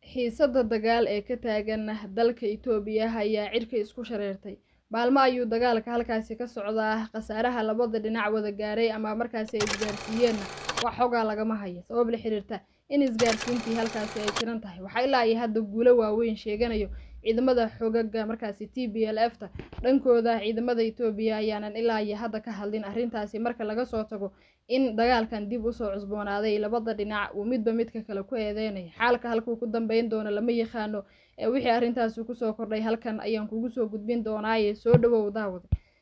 xiisada dagaal ee ka taagan dalka itoobiya ayaa cirka isku shareertay maalmo ayuu dagaalka halkaasi ka socdaa khasaaraha labada dhinac wada gaaray ama markaasi ay isgaarsiiyeenna wax xogaa lagama haya sabab la xiriirta in isgaarsiintii halkaasi ay jiran tahay waxaa ilaa iyo hadda guulo waaweyn sheeganayo ciidamada xogaga markaasi t b l f ta dhankooda ciidamada itoobiya ayaanan ilaa iyo hadda ka hadlin arrintaasi marka laga soo tago in dagaalkan dib usoo cusboonaaday labada dhinac uu midba midka kale ku eedeynaya xaalka halkuu ku dambeyn doono lama yaqaano ee wixii arrintaasi kusoo kordhay halkan ayaan kugu soo gudbin doonaaye soo dhawow daawad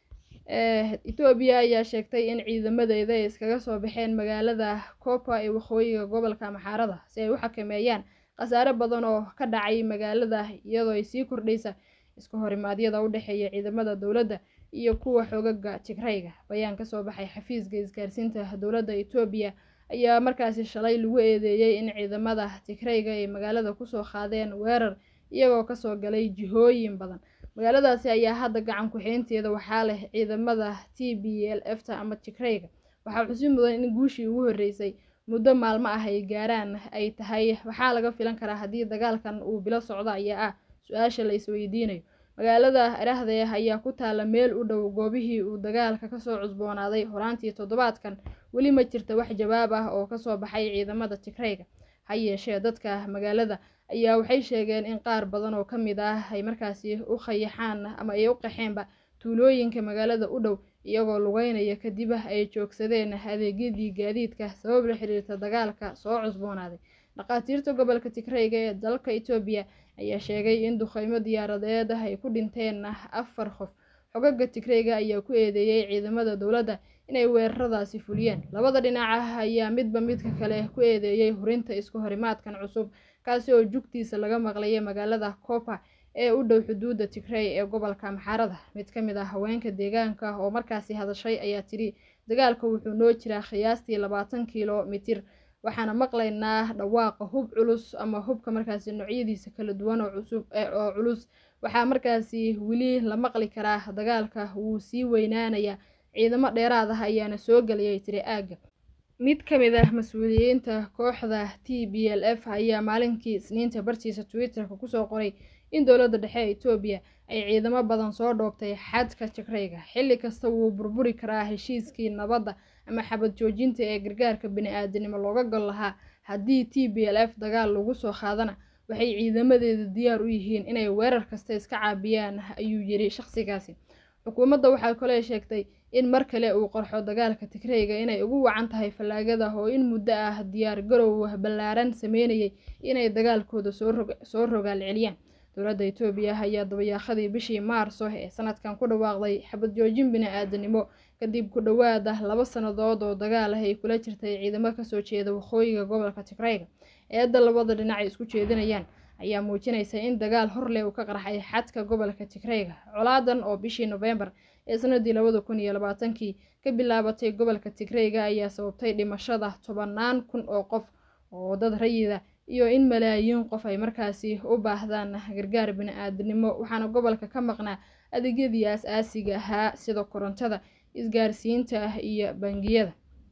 etoobiya ayaa sheegtay in ciidamadeeda ay iskaga soo baxeen magaalada kopa ee waqooyiga gobolka maxaarada si ay u xakameeyaan khasaare badan oo ka dhacay magaalada iyadoo ay sii kordhaysa iska horimaadyada u dhexeeya ciidamada dowladda iyo kuwa xogaga tigrayga bayaan kasoo baxay xafiiska isgaarsiinta dowladda etoobiya ayaa markaasi shalay lagu eedeeyey in ciidamada tigrayga ay magaalada kusoo qaadeen weerar iyagoo kasoo galay jihooyin badan magaaladaasi ayaa hadda gacan ku-xeynteeda waxaa leh ciidamada t b l f ta ama tigrayga waxaa xusi mudan in guushii ugu horreysay muddo maalmo ah ay gaaraan ay tahay waxaa laga filan karaa haddii dagaalkan uu bilo socdo ayaa ah su-aasha la isweydiinayo magaalada arahdee ayaa ku taala meel u dhow goobihii uu dagaalka kasoo cusboonaaday horaantii toddobaadkan weli ma jirta wax jawaab ah oo kasoo baxay ciidamada tigrayga ha yeeshee dadka magaalada ayaa waxay sheegeen in qaar badan oo ka mid ah ay markaasi u khayaxaan ama ay u qaxeenba tuulooyinka magaalada u dhow iyagoo lugeynaya kadib ay joogsadeen adeegyadii gaadiidka sabab la xiriirta dagaalka soo cusboonaaday dhakhaatiirta gobolka tigrayga ee dalka etoobiya ayaa sheegay in duqeymo diyaaradeed ay ku dhinteen afar qof xogaga tigrayga ayaa ku eedeeyey ciidamada dowladda inay weeraradaasi fuliyeen labada dhinaca ayaa midba midka kale ku eedeeyey hurinta isku horimaadkan cusub kaasi oo jugtiisa laga maqlayay magaalada kopa ee u dhow xuduudda tigray ee gobolka maxaarada mid ka mid ah haweenka deegaanka oo markaasi hadashay ayaa tidhi dagaalka wuxuu noo jiraa qiyaastii labaatan kilomitir waxaana maqlaynaa dhawaaqa hub culus ama hubka markaasi noocyadiisa kala duwan oo cusub oo culus waxaa markaasi weli la maqli karaa dagaalka wuu sii weynaanayaa ciidamo dheeraad ah ayaana soo gelayay tiri aagga mid ka mid ah mas-uuliyiinta kooxda t b l f ayaa maalinkii isniinta bartiisa twitter-ka kusoo qoray in dowladda dhexe ee etoobiya ay ciidamo badan soo dhoobtay xadka tigrayga xilli kasta wuu burburi karaa heshiiskii nabadda ama xabad joojinta ee gargaarka bani-aadanimo looga gol lahaa haddii t b l f dagaal lagu soo qaadana waxay ciidamadeeda diyaar u yihiin inay weerar kasta iska caabiyaan ayuu yiri shaqsigaasi xukuumadda waxaa kale sheegtay in mar kale uu qarxo dagaalka tigrayga inay ugu wacan tahay fallaagada oo in muddo ah diyaar garow ballaaran sameynayay inay dagaalkooda soo rogaal celiyaan dowladda etoobiya ayaa dabayaaqadii bishii maarso ee sanadkan ku dhawaaqday xabad joojin bini-aadanimo kadib ku dhowaada laba sannadood oo dagaal ah ay kula jirtay ciidamo kasoo jeeda waqooyiga gobolka tigrayga eedda labada dhinac ay isku jeedinayaan ayaa muujinaysa in dagaal horleh uu ka qarxay xadka gobolka tigrayga colaadan oo bishii nofembar ee sanadii labada kun iyo labaatankii ka bilaabatay gobolka tigrayga ayaa sababtay dhimashada tobanaan kun oo qof oo dad rayida iyo in malaayiin qof ay markaasi u baahdaan gargaar bini-aadanimo waxaana gobolka ka maqnaa adeegyadii as-aasiga ahaa sida korontada isgaarsiinta iyo bangiyada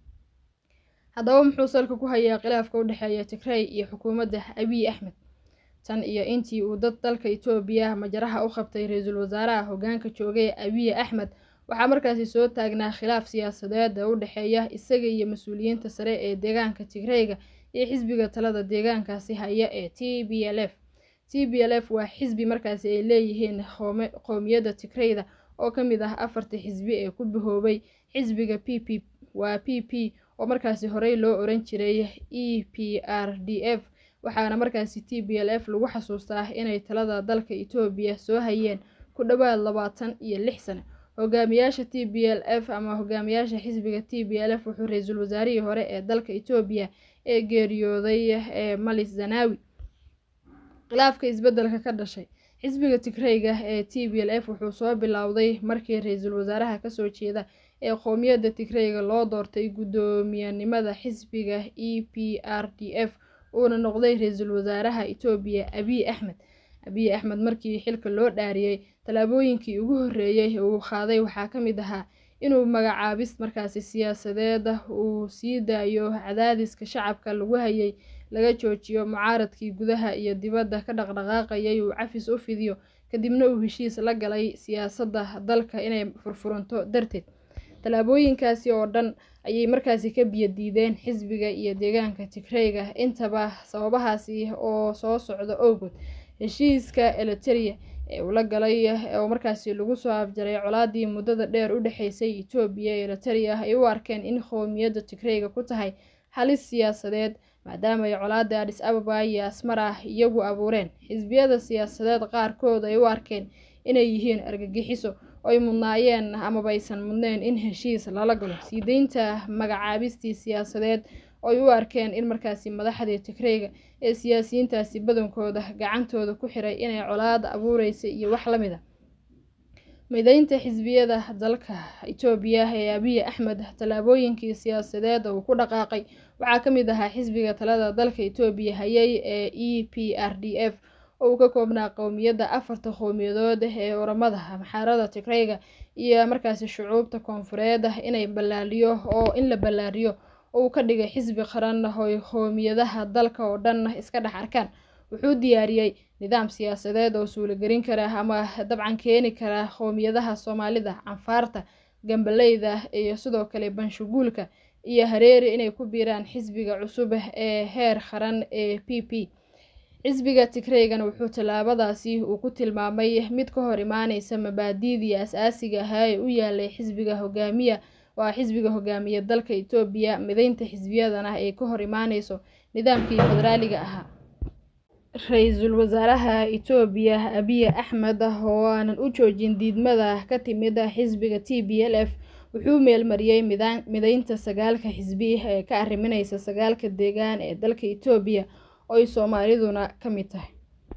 haddaba muxuu salka ku hayaa khilaafka u dhexeeya tigray iyo xukuumadda abiy axmed tan iyo intii uu dad dalka etoobiya majaraha u qabtay ra-iisul wasaaraha hogaanka joogay abiy axmed waxaa markaasi soo taagnaa khilaaf siyaasadeed ee u dhexeeya isaga iyo mas-uuliyiinta sare ee deegaanka tigrayga iyo xisbiga talada deegaankaasi haya ee t b l f t b l f waa xisbi markaasi ay leeyihiin qowmiyadda tigrayda oo ka mid ah afartii xisbi ee ku bahoobay xisbiga p p waa p p oo markaasi horey loo oran jiray e p r d f waxaana markaasi t b l f lagu xasuustaa inay talada dalka etoobiya soo hayeen ku dhowaad labaatan iyo lix sano hogaamiyaasha t b l f ama hogaamiyaasha xisbiga t b l f wuxuu ra-iisul wasaarihii hore ee dalka etoobiya ee geeriyooday ee malis zanawi khilaafka isbeddelka ka dhashay xisbiga tigrayga ee t b l f wuxuu soo bilowday markii ra-iisul wasaaraha kasoo jeeda ee qowmiyadda tigrayga loo doortay guddoomiyanimada xisbiga e p r d f uuna noqday ra-iisul wasaaraha etoobiya abiy axmed abiy axmed markii xilka loo dhaariyey tallaabooyinkii ugu horreeyey uu qaaday waxaa ka mid ahaa inuu magacaabis markaasi siyaasadeed uu sii daayo cadaadiska shacabka lagu hayay laga joojiyo mucaaradkii gudaha iyo dibadda ka dhaqdhaqaaqayay uu cafis u fidiyo kadibna uu heshiis la galay siyaasadda dalka inay furfuranto darteed tallaabooyinkaasi oo dhan ayay markaasi ka biyo diideen xisbiga iyo deegaanka tigreyga intaba sababahaasi oo soo socda owgood heshiiska eliteria ee uu la galay oo markaasi lagu soo afjaray colaadii muddada dheer u dhexeysay etoobiya iyo eliteria ay u arkeen in qowmiyadda tigreyga ku tahay halis siyaasadeed maadaama ay colaada adis ababa iyo asmara iyagu abuureen xisbiyada siyaasadeed qaarkood ay u arkeen inay yihiin argagixiso oy mudnaayeen amaba aysan mudneen in heshiis lala galo sii deynta magacaabistii siyaasadeed oy u arkeen in markaasi madaxdii tigreyga ee siyaasiyiintaasi badankooda gacantooda ku xiray inay colaad abuureysa iyo wax la mid a mideynta xisbiyada dalka itoobiya ee abiy axmed tallaabooyinkii siyaasadeed uu ku dhaqaaqay waxaa ka mid ahaa xisbiga talada dalka itoobiya hayay ee e p r d f oo uu ka koobnaa qowmiyadda afarta qowmiyadood ee oramada maxaarada tigreyga iyo markaasi shucuubta koonfureed inay ballaaliyo oo in la ballaariyo oo uu ka dhigay xisbi qaran oy qowmiyadaha dalka oo dhan iska dhex arkaan wuxuu diyaariyey nidaam siyaasadeed oo suulagelin kara ama dabcan keeni kara qowmiyadaha soomaalida canfaarta gambaleyda iyo sidoo kale banshaguulka iyo hareeri inay ku biiraan xisbiga cusub ee heer qaran ee p p xisbiga tigreygana wuxuu tallaabadaasi uu ku tilmaamay mid ka hor imaaneysa mabaadiidii as-aasiga ahaa ee u yaalay xisbiga hogaamiya waa xisbiga hogaamiya dalka itoobiya mideynta xisbiyadana ay ka hor imaaneyso nidaamkii federaaliga ahaa ra-iisul wasaaraha itoobiya abiy axmed oo aanan u joojin diidmada ka timid xisbiga t b l f wuxuu meelmariyey mideynta sagaalka xisbi ee ka arrimineysa sagaalka deegaan ee dalka itoobiya oo ay soomaaliduna ka mid tahay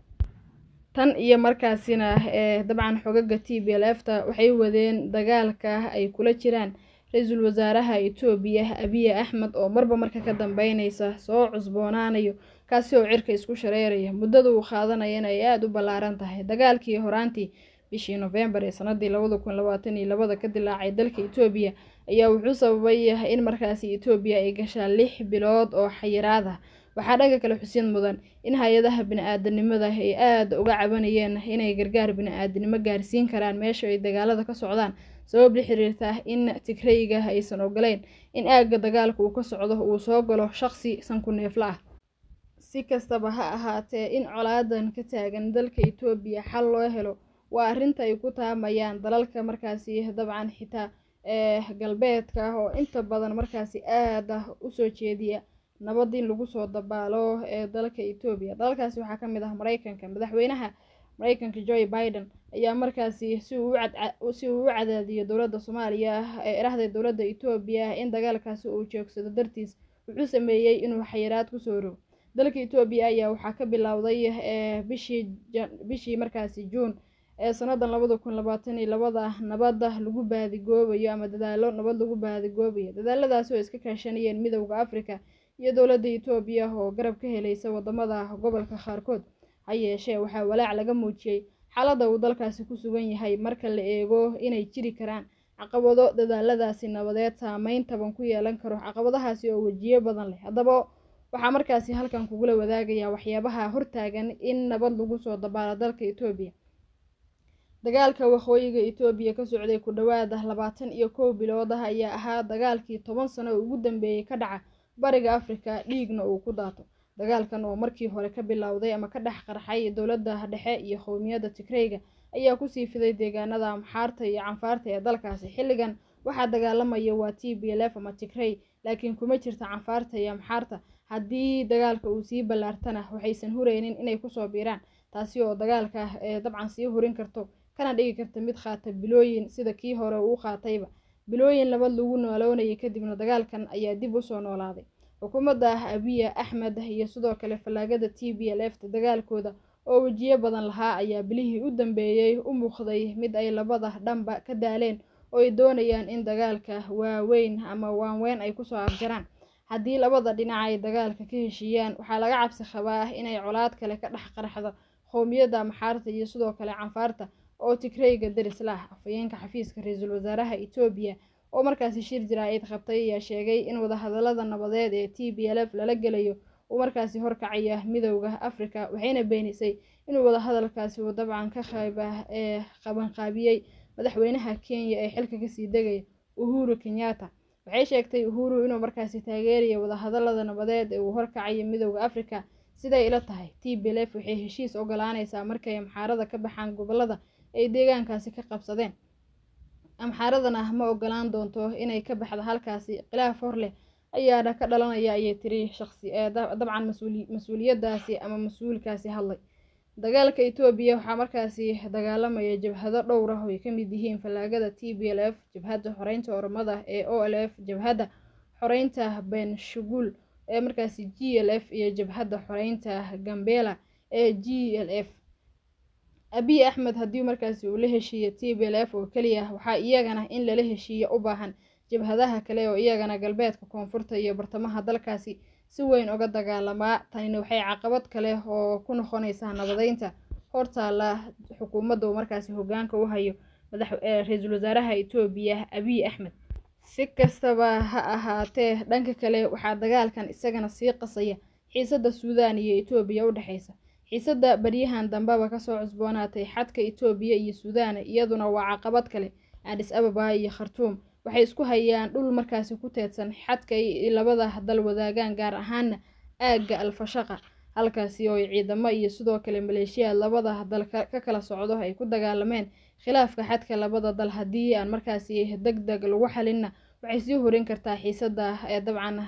tan iyo markaasina ee dabcan xogaga t b l f ta waxay wadeen dagaalka ay kula jiraan ra-iisul wasaaraha itoobiya abiy axmed oo marba marka ka dambeyneysa soo cusboonaanayo kaasi oo cirka isku shareeraya muddada uu qaadanayana ay aada u ballaaran tahay dagaalkii horaantii bishii nofembar ee sanadii labada kun labaatan iyo labada ka dilaacay dalka itoobiya ayaa wuxuu sababay in markaasi itoobiya ay gashaa lix bilood oo xayiraad ah waxaa dhaga kale xusin mudan in hay-adaha bini-aadanimada ay aada uga cabanayeen inay gargaar bini-aadanimo gaarsiin karaan meesha ay dagaalada ka socdaan sabab la xiriirta in tigreyga aysan ogoleyn in aagga dagaalka uu ka socdo uu soo galo shaqsi sanku neefla ah si kastaba ha ahaatee in colaadan ka taagan dalka itoobiya xal loo helo waa arrinta ay ku taamayaan dalalka markaasi dabcan xitaa ee galbeedka oo inta badan markaasi aada usoo jeediya nabad in lagu soo dabaalo ee dalka etoobiya dalalkaasi waxaa ka mid ah mareykanka madaxweynaha mareykanka joe biden ayaa markaasi si uu si uu u cadaadiyo dowladda soomaaliya ee erahda dowladda etoobiya in dagaalkaasi uu joogsado dartiis wuxuu sameeyey inuu xayiraad kusoo rogo dalka etoobiya ayaa waxaa ka bilowday bishii bishii markaasi juun ee sanadan labada kun labaatan iyo labada nabada lagu baadigoobayo ama dadaalo nabad lagu baadigoobayo dadaaladaasi oo iska kaashanayeen midowda africa iyo dowladda etoobiya oo garab ka helaysa wadamada gobolka qaarkood ha yeeshee waxaa walaac laga muujiyey xaaladda uu dalkaasi ku sugan yahay marka la eego inay jiri karaan caqabado dadaaladaasi nabadeed saameyn taban ku yeelan karo caqabadahaasi oo wejiyo badan leh haddaba waxaa markaasi halkan kugula wadaagaya waxyaabaha hortaagan in nabad lagu soo dabaalo dalka etoobiya dagaalka waqooyiga etoobiya ka socday ku dhowaada labaatan iyo kow bilood ah ayaa ahaa dagaalkii toban sano oo ugu dambeeyey ka dhaca bariga afrika dhiigna uu ku daato dagaalkan oo markii hore ka bilowday ama ka dhex qarxay dowladda dhexe iyo qowmiyadda tigreyga ayaa kusii fiday deegaanada amxaarta iyo canfaarta ee dalkaasi xilligan waxaa dagaalamaya waa t b l f ama tigrey laakiin kuma jirta canfaarta iyo amxaarta haddii dagaalka uu sii ballaartana waxaysan hureynin inay kusoo biiraan taasi oo dagaalka ee dabcan sii hurin karto kana dhigi karta mid qaata bilooyin sida kii hore uu qaatayba bilooyin labad lagu nooloonayay kadibna dagaalkan ayaa dib usoo noolaaday xukuumadda abiya axmed iyo sidoo kale fallaagada t b l f ta dagaalkooda oo wejiyo badan lahaa ayaa bilihii u dambeeyey u muuqday mid ay labada dhanba ka daaleen oo ay doonayaan in dagaalka waaweyn ama waanweyn ay kusoo afjaraan haddii labada dhinac ay dagaalka ka heshiiyaan waxaa laga cabsi qabaa inay colaad kale ka dhex qarxdo qowmiyadda maxaarta iyo sidoo kale canfaarta oo tigreyga deris la ah afhayeenka xafiiska ra-iisul wasaaraha etoobiya oo markaasi shir jaraa'id qabtay ayaa sheegay in wadahadalada nabadeed ee t b l f lala gelayo uu markaasi horkacaya midowda afrika waxayna beenisay inuu wadahadalkaasi uu dabcan ka qayb ee qabanqaabiyey madaxweynaha kenya ee xilka kasii degaya uhuru kenyatta waxay sheegtay uhuru inuu markaasi taageerayo wadahadalada nabadeed ee uu horkacayo midowda afrika siday ila tahay t b l f waxay heshiis ogolaaneysaa markay amxaarada ka baxaan gobolada ay deegaankaasi ka qabsadeen amxaaradana ma ogolaan doonto inay ka baxdo halkaasi khilaaf hor leh ayaana ka dhalanaya ayay tiri shaqsi dabcan mas-uuliyadaasi ama mas-uulkaasi hadlay dagaalka etoobiya waxaa markaasi dagaalamaya jabhado dhowr ah oo ay kamid yihiin fallaagada t b l f jabhadda xoreynta oromada ee o l f jabhadda xoreynta benshaguul ee markaasi g l f iyo jabhadda xoreynta gambela ee g l f abiy axmed haddii markaasi uu la heshiiyo t b l f oo keliya waxaa iyagana in lala heshiiyo u baahan jabhadaha kale oo iyagana galbeedka koonfurta iyo bartamaha dalkaasi si weyn uga dagaalamaa tanina waxay caqabad kale oo ku noqonaysaa nabadeynta hortaala xukuumadda uu markaasi hogaanka u hayo ra-iisul wasaaraha etoobiya abiy axmed si kastaba ha ahaatee dhanka kale waxaa dagaalkan isagana sii qasaya xiisadda suudaan iyo etoobiya u dhexeysa xiisadda baryahan dambeba kasoo cusboonaatay xadka etoobiya iyo suudaan iyaduna waa caqabad kale adis ababa iyo khartuum waxay isku hayaan dhul markaasi ku teedsan xadka ay labada dal wadaagaan gaar ahaana aagga alfashaqa halkaasi oo ay ciidamo iyo sidoo kale maleeshiyaad labada dal ka kala socdo ay ku dagaalameen khilaafka xadka labada dal haddii aan markaasi deg deg lagu xalinna waxay sii horin kartaa xiisada ee dabcan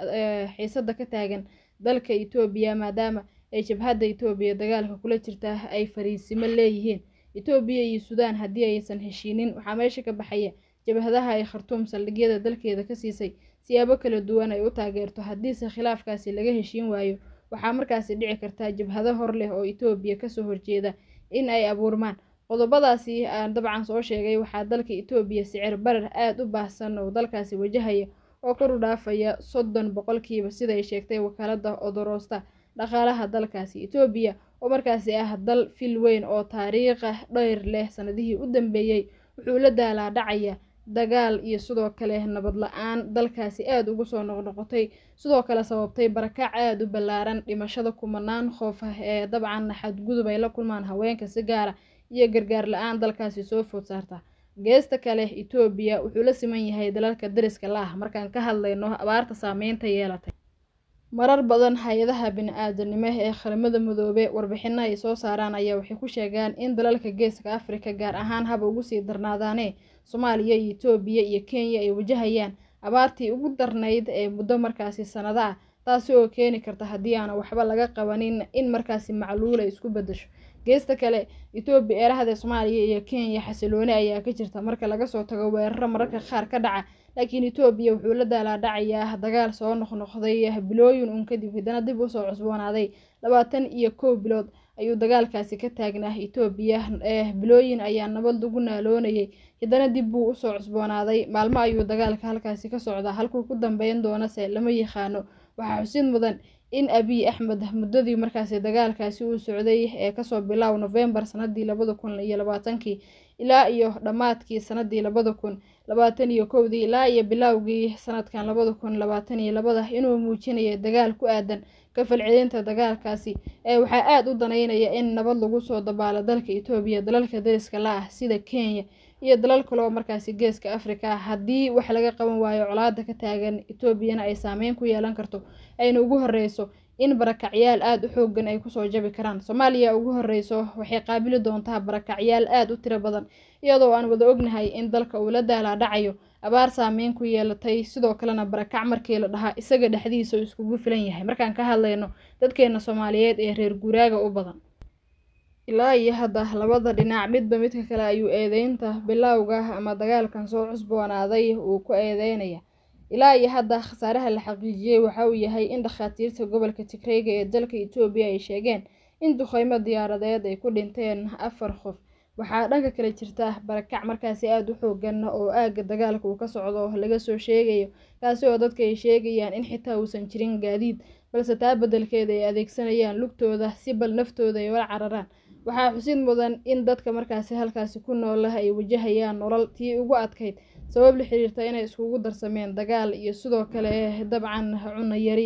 xiisada ka taagan dalka etoobiya maadaama ay jabhadda etoobiya dagaalka kula jirta ay fariisimo leeyihiin etoobiya iyo suudaan haddii aysan heshiinin waxaa meesha ka baxaya jabhadaha ay khartuum saldhigyada dalkeeda ka siisay siyaabo kala duwan ay u taageerto haddiise khilaafkaasi laga heshiin waayo waxaa markaasi dhici kartaa jabhado hor leh oo etoobiya kasoo horjeeda in ay abuurmaan qodobadaasi aan dabcan soo sheegay waxaa dalka etoobiya sicir barar aada u baahsan oo dalkaasi wajahaya oo kor u dhaafaya soddon boqolkiiba siday sheegtay wakaalada odoroosta dhaqaalaha dalkaasi etoobiya oo markaasi ah dal fil weyn oo taariikha dheyr leh sanadihii u dambeeyey wuxuu la daalaa dhacaya dagaal iyo sidoo kale nabad la-aan dalkaasi aada ugu soo noqnoqotay sidoo kale sababtay barakac aada u ballaaran dhimashada kumanaan qoof ah ee dabcan xadgudub ay la kulmaan haweenka si gaara iyo gargaar la-aan dalkaasi soo food saarta geesta kale etoobiya wuxuu la siman yahay dalalka dariska la ah markaan ka hadlayno abaarta saameynta yeelatay marar badan hay-adaha bini-aadanimo ee qaramada midoobe warbixino ay soo saaraan ayaa waxay ku sheegaan in dalalka geeska afrika gaar ahaan haba ugu sii darnaadaane soomaaliya iyo etoobiya iyo kenya ay wajahayaan abaartii ugu darnayd ee muddo markaasi sanado ah taasi oo keeni karta haddii aana waxba laga qabanin in markaasi macluul ay isku bedasho geesta kale etoobiya eerahda soomaaliya iyo kenya xasilooni ayaa ka jirta marka laga soo tago weeraro mararka qaar ka dhaca laakiin etoobiya wuxuu la daalaa dhacayaa dagaal soo noqnoqday bilooyin uun kadib haddana dib usoo cusboonaaday labaatan iyo kow bilood ayuu dagaalkaasi ka taagnaa etoobiya bilooyin ayaa nabad lagu naaloonayay haddana dib buu usoo cusboonaaday maalmo ayuu dagaalka halkaasi ka socdaa halkuu ku dambeyn doonase lama yaqaano waxaa xusid mudan in abiy axmed muddadii markaasi dagaalkaasi uu socday ee kasoo bilow novembar sanadii labada kun iyo labaatankii ilaa iyo dhammaadkii sanadii labada kun labaatan iyo kowdii ilaa iyo bilowgii sanadkan labada kun labaatan iyo labada inuu muujinaya dagaal ku aadan ka falcelinta dagaalkaasi ee waxaa aada u daneynaya in nabad lagu soo dabaalo dalka etoobiya dalalka dariska la ah sida kenya iyo dalal kale oo markaasi geeska afrika haddii wax laga qaban waayo colaada ka taagan etoobiyana ay saameyn ku yeelan karto ayna ugu horeyso in barakacyaal aada u xoogan ay kusoo jabi karaan soomaaliya ugu horeyso waxay qaabili doontaa barakacyaal aada u tiro badan iyadoo aan wada ognahay in dalka uu la daalaa dhacayo abaar saameyn ku yeelatay sidoo kalena barakac markii la dhahaa isaga dhexdiisa uu iskugu filan yahay markaan ka hadlayno dadkeena soomaaliyeed ee reer guuraaga u badan ilaa iyo hadda labada dhinac midba midka kale ayuu eedeynta bilowga ama dagaalkan soo cusboonaaday uu ku eedeynaya ilaa iyo hadda khasaaraha la xaqiijiyey waxa uu yahay in dhakhaatiirta gobolka tigreyga ee dalka etoobiya ay sheegeen in duqeymo diyaaradeed ay ku dhinteen afar qof waxaa dhanka kale jirta barakac markaasi aada u xoogan oo aaga dagaalka uu ka socdo laga soo sheegayo kaasi oo dadka ay sheegayaan in xitaa uusan jirin gaadiid balse taa beddelkeeda ay adeegsanayaan lugtooda si bal naftooda ay ula cararaan waxaa xusid mudan in dadka markaasi halkaasi ku noolah ay wajahayaan nolol tii ugu adkayd sabab la xiriirta inay iskugu darsameen dagaal iyo sidoo kale dabcan cunno yari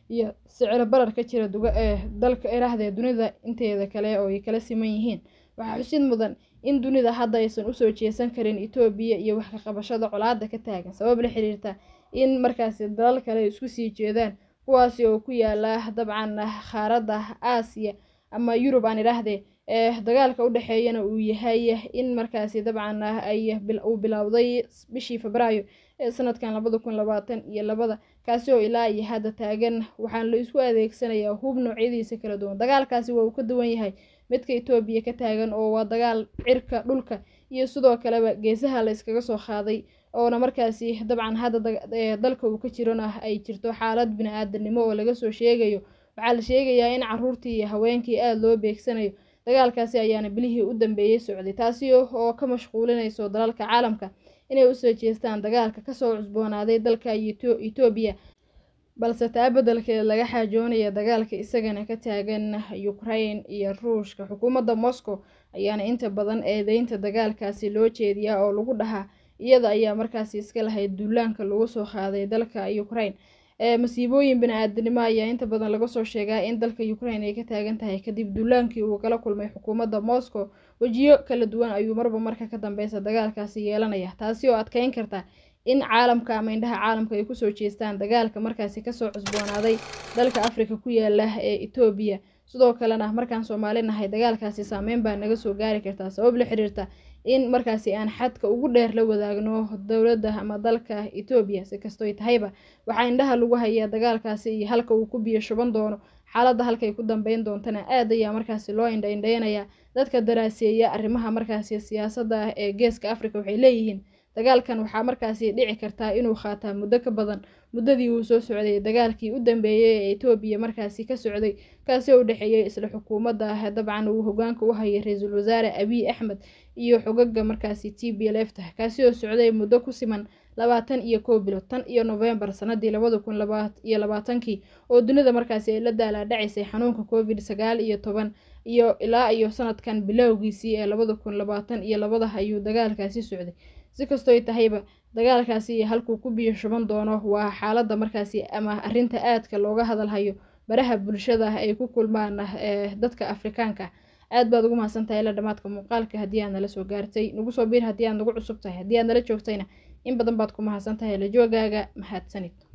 iyo siciro barar ka jira duga ee dalka iraahda dunida inteeda kale oo ay kala siman yihiin waxaa xusid mudan in dunida hadda aysan usoo jeesan karin etoobiya iyo wax ka qabashada colaada ka taagan sabab la xiriirta in markaasi dalal kale isku sii jeedaan kuwaasi oo ku yaala dabcan qaaradda aasiya ama yurub aan idhaahdee ee dagaalka u dhexeeyana uu yahay in markaasi dabcan ay uu bilowday bishii febraayo ee sanadkan labada kun labaatan iyo labada kaasi oo ilaa iyo hadda taagan waxaana la isku adeegsanayaa hub noocyadiisa kala duwan dagaalkaasi waa uu ka duwan yahay midka etoobiya ka taagan oo waa dagaal cirka dhulka iyo sidoo kaleba geesaha la yskaga soo qaaday oona markaasi dabcan hadda dalka uu ka jirona ay jirto xaalad bini-aadanimo oo laga soo sheegayo waxaa la sheegayaa in caruurtii iyo haweenkii aada loo beegsanayo dagaalkaasi ayaana bilihii u dambeeyey socday taasi oo ka mashquulinayso dalalka caalamka inay usoo jeestaan dagaalka kasoo cusboonaaday dalka etoobiya balse taa beddelkeed laga xaajoonaya dagaalka isagana ka taagan ukraine iyo ruushka xukuumadda moscow ayaana inta badan eedeynta dagaalkaasi loo jeediyaa oo lagu dhahaa iyada ayaa markaasi iska lahayd duulaanka lagu soo qaaday dalka ukraine masiibooyin bini-aadanimo ayaa inta badan laga soo sheegaa in dalka ukraine ay ka taagan tahay kadib duulaankii uu kala kulmay xukuumadda moscow wejiyo kala duwan ayuu marba marka ka dambeysa dagaalkaasi yeelanaya taasi oo adkeyn karta in caalamka ama indhaha caalamka ay kusoo jeestaan dagaalka markaasi kasoo cusboonaaday dalka afrika ku yaala ee etoobiya sidoo kalena markaan soomaali nahay dagaalkaasi saameyn baa naga soo gaari kartaa sabab la xiriirta in markaasi aan xadka ugu dheer la wadaagno dowladda ama dalka etoobiya si kastoy tahayba waxaa indhaha lagu hayaa dagaalkaasi iyo halka uu ku biyo shuban doono xaaladda halkay ku dambeyn doontana aad ayaa markaasi loo indhaindheynayaa dadka daraaseeya arrimaha markaasi siyaasadda ah ee geeska afrika waxay leeyihiin dagaalkan waxaa markaasi dhici kartaa inuu qaataa muddo ka badan muddadii uu soo socday dagaalkii u dambeeyey ee etoobiya markaasi ka socday kaasi oo u dhexeeyey isla xukuumadda dabcan uu hogaanka u hayay ra-iisul wasaare abiy axmed iyo xogaga markaasi t b lefta kaasi oo socday muddo ku siman labaatan iyo kow bilo tan iyo novembar sanadii labada kun iyo labaatankii oo dunida markaasi ay la daalaadhacaysay xanuunka covid sagaal iyo toban iyo ilaa iyo sanadkan bilowgiisii ee labada kun labaatan iyo labada ayuu dagaalkaasi socday si kastoy tahayba dagaalkaasi halkuu ku biyo shuban doono waa xaaladda markaasi ama arrinta aadka looga hadalhayo baraha bulshada ay ku kulmaan dadka afrikaanka aad baad ugu mahadsantahay ila dhamaadka muuqaalka haddii aad nala soo gaartay nagu soo biir haddii aad nagu cusub tahay haddii aad nala joogtayna in badan baad ku mahadsantahay la joogaaga mahadsanid